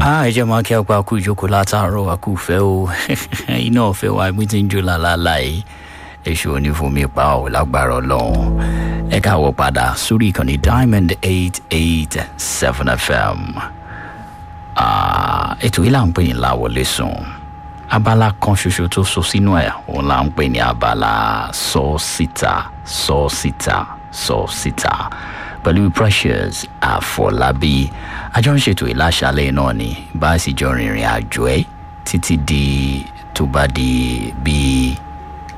Ah, ẹ jẹ́ máa kí ọ̀pá kú ìjókòó látàárọ̀ wá kú fẹ́ o iná ọ̀fẹ́ wa ẹgbẹ́ tí ń jó lálálá yìí èṣù onífúnmi pa ọ̀ lágbára ọlọ́run ẹ káwọ́ padà sórí ìkànnì diamond eight eight seven fm Ah, ètò yìí là ń pè ní láwọlé sùn abala kan ṣoṣo tó so sínú ẹ̀ òun là ń pè ní abala sọ síta sọ síta sọ síta pẹ̀lú precious àfọlábí àjọ ń ṣètò ìláṣálẹ̀ náà ni bá a sì jọ rìnrìn àjò ẹ̀ títí di tó bá di bíi